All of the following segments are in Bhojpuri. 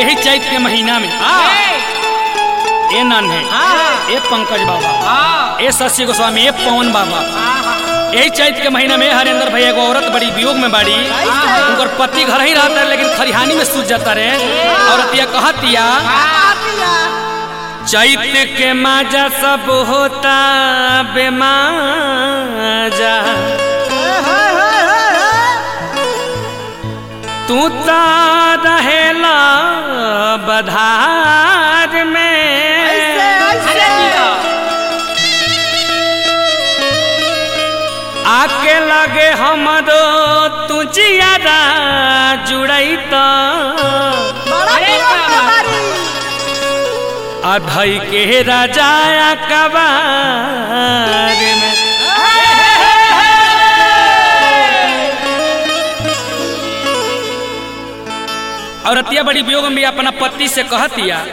यही चैत के महीना में ए नन है ए पंकज बाबा ए शशि गोस्वामी ए पवन बाबा यही चैत के महीना में हरेंद्र भैया एगो औरत बड़ी वियोग में बाड़ी उनकर पति घर ही रहता है लेकिन खरिहानी में सूझ जाता रहे औरतिया कहतिया चैत के माजा सब होता बेमाजा तू तो रहेला बधार में आके लगे हमरो तू जियादा जुड़ई तो अधई के राजा कबार में औरतिया बड़ी वियोग में भी अपना पति से कहतिया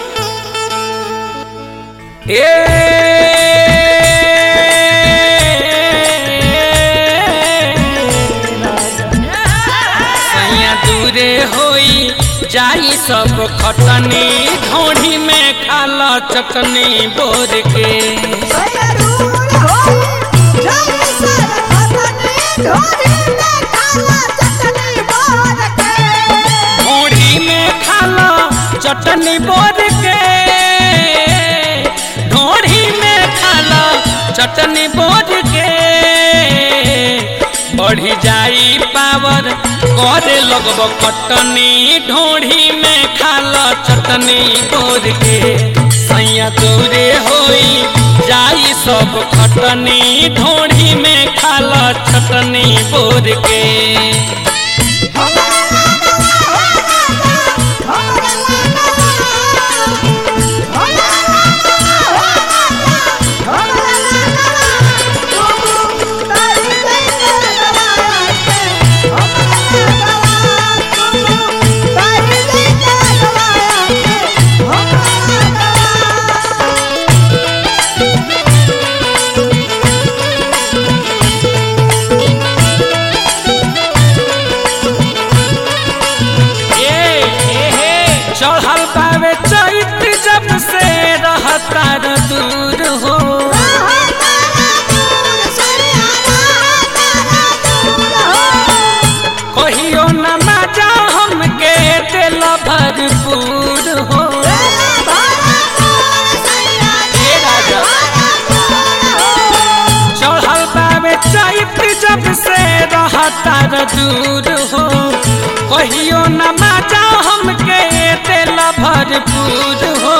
ए सैया दूरे होई जाई सब खटनी ढोढ़ी में खाला चटनी बोर के ढोढ़ी में खाला चटनी बोर के ढोढ़ी में खाला चटनी बोर के बढ़ी जाई पावर करे लगब कटनी ढोढ़ी में खाला चटनी बोर के सैया तोरे होई जाई सब खटनी ढोढ़ी में खाला चटनी बोर के चढ़ल पावे चैत जब से रहता दूर हो कहियो न मजा हमके दिल भरपूर हो हे राजा चढ़ल पावे चैत जब से रहता दूर हो कहियो न मजा हमके दिल भरपूर हो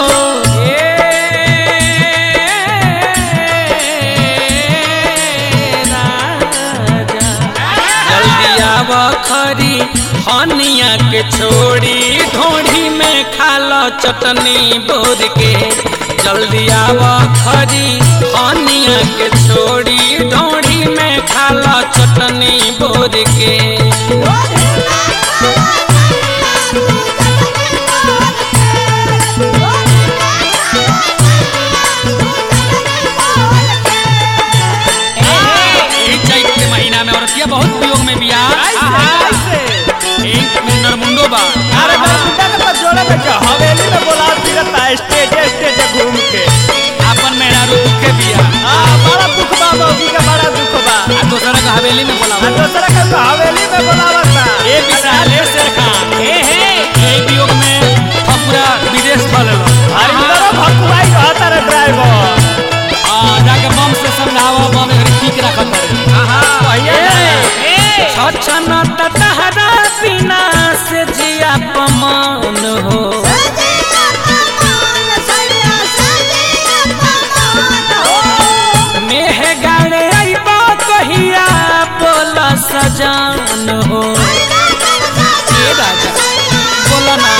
जल्दी आव खरी हनिया के छोड़ी ढोढ़ी में खालो चटनी बोर के जल्दी आव खरी हनिया के छोड़ी ढोढ़ी में खालो चटनी बोर के यही चैत के महीना में औरतिया बहुत वियोग में बिया एक मुंडर मुंडो बा हवेली में बोला फिरता स्टेज स्टेज घूम के आपन मेहरारू दुखे बिया हाँ बड़ा दुख बा मौगी का बड़ा दुख बा आ दूसरा का हवेली में बोला आ दूसरा का तो हवेली में बोलावता ए विशाले शेर खान हे हे ए वियोग में हम पूरा विदेश भले अरे इधर भकुआई रहता रे ड्राइवर आ जाके बम से समझावा बम एक ठीक रखत रे हाँ भैया छछन तहरा बिना से जिया पमान हो मेह गाड़े आइबा कहिया बोला सजान हो ए राजा बोला ना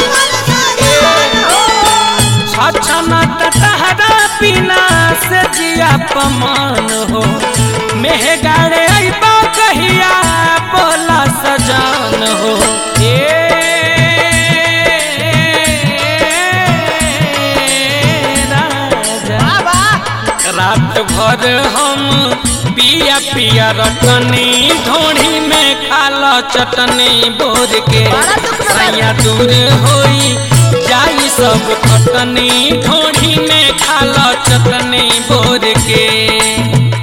छछन तहरा बिना से जिया पमान हो मेह गाड़े आइबा कहिया बोला सजान हो ए राजा रात भर हम पिया पिया रटनी ढोढ़ी में खाला चटनी बोर के बड़ा दुख में सैया दूर होई सब खटनी ढोढ़ी में खाला चटनी बोर के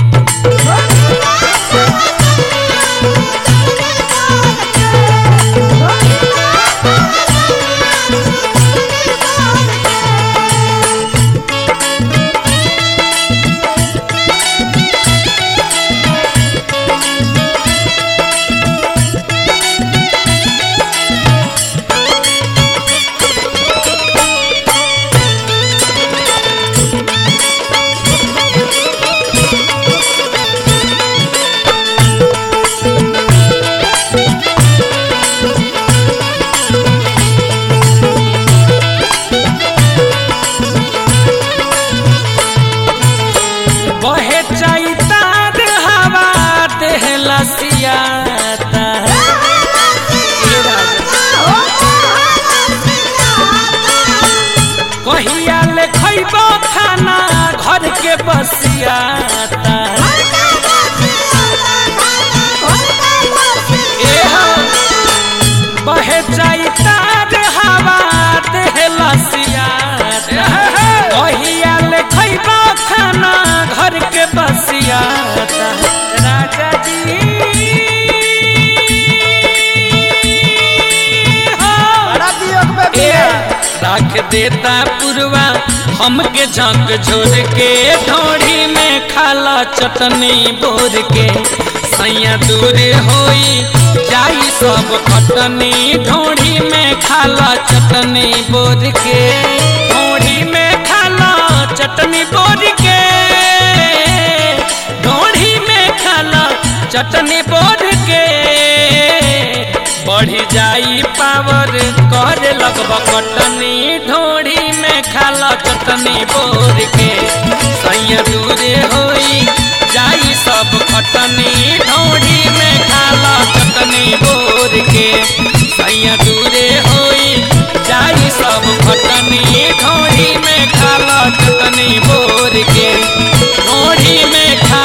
बहे चैतार हवा देह लसियाता हे राजा। कहिया ले खैबो खाना घर के बसियाता ए हो बहे चैतार हवा देह लसियाता कहिया ले खैबो खाना घर के बसियाता राजा जी हो बड़ा वियोग में ए, बिया राख देता पुरवा हमके झंक झोर के ढोढ़ी में खाला चटनी बोर के सैया दूर होई जाई सब खटनी ढोढ़ी में खाला चटनी बोर के ढोढ़ी में खाला चटनी बोर के ढोढ़ी में खाला चटनी बोर के बढ़ी जाई पावर करे लगब कटनी ढोढ़ी में खाला चटनी बोर के सैया दूरे होई जाई सब खटनी ढोढ़ी में खाला चटनी बोर के सैया दूरे होई जाई सब खटनी ढोढ़ी में खाला चटनी बोर के ढोढ़ी में खा